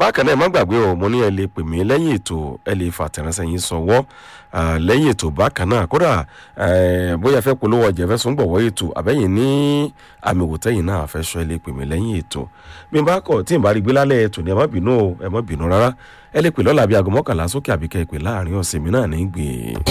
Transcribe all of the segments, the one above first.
bákan náà ẹ má gbàgbé o mo ní ẹ lè pè mí lẹ́yìn ètò ẹ lè fàtẹ̀ránṣẹ́ yín sọwọ́ ah, lẹ́yìn ètò bákan náà kódà eh, bóyá ẹ fẹ́ polówó ọjà ẹ fẹ́ sún gbọ̀wọ́ ètò àbẹ́yìn ní àmì òwòtẹ́yìn náà fẹ́ sọ ẹ lè pè mí lẹ́yìn ètò bí n bá kọ̀ tí n bá rí gbé lálẹ́ ètò ni ẹ má bínú o ẹ má bínú rárá ẹ lè pè lọ́la bí aago mọ́kànlá sókè àbíkẹ́ ẹ pè láàrin ọ̀sẹ̀ mi náà ní gbè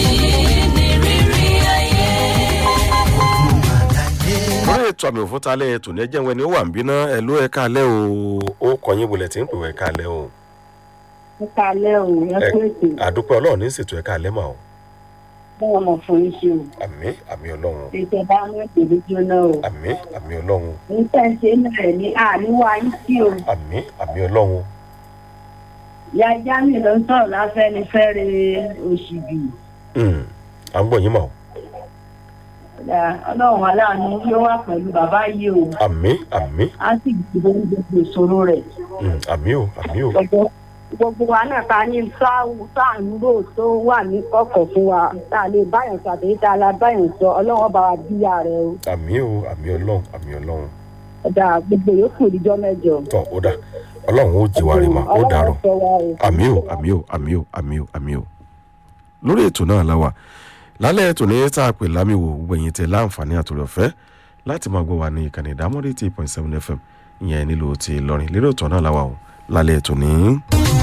lórí ètò àmì òfúntalẹ̀ ètò ní ẹjẹ́ wọn ni ó wà ń bínú ẹ ló ẹ káalẹ́ o ó kọyìn bulẹ̀ tí ń pè wọ́ ẹ káalẹ́ o nípa alẹ́ òun yẹn Ẹ- pé ètò àdúpẹ́ ọlọ́run ní ṣètò ẹ káalẹ́ mà o báwọn ọmọ fún yín ṣe o àmì àmì ọlọ́run ètò bá mú ètò jóná o àmì àmì ọlọ́run níta ṣe náà rẹ̀ ní àníwá yín sí o àmì àmì ọlọ́run ìyá jami ló ń sọ̀rọ̀ láfẹ́nifẹ́re òṣìbì Hmm, à ń gbọ́ yín mà o ọlọ́run aláàánú yóò wà pẹ̀lú bàbá yìí o àmì àmì á sì gbogbo gbogbo ìṣòro rẹ̀ Hmm, àmì o àmì o gbogbo gbogbo wa náà ta ní sáwù sáànúrò tó wà ní kọ̀kọ̀ fún wa tá a lè báyọ̀ sọ àtẹ̀yí tá a la báyọ̀ sọ ọlọ́run bá wa bíyà rẹ o àmì o àmì ọlọ́run àmì ọlọ́run ọ̀dà gbogbo yòókù ìdíjọ́ mẹ́jọ. tọ́ ó dà ọlọ́run ó jí wa rí mà ó dàrọ̀ ọlọ́run sọ wa o. àmì o àmì o àmì o àmì o àmì o lórí ètò náà la wà lálẹ́ ètò ní tá a pè lámìwò gbẹ̀yìn tẹ láǹfààní àtòrò ọ̀fẹ́ láti máa gbọ́ wa ní ìkànnì ìdámọ́dé eight point seven fm ìyẹn nílò ti lọ́rin lérò ètò náà la wà o lálẹ́ ètò ní.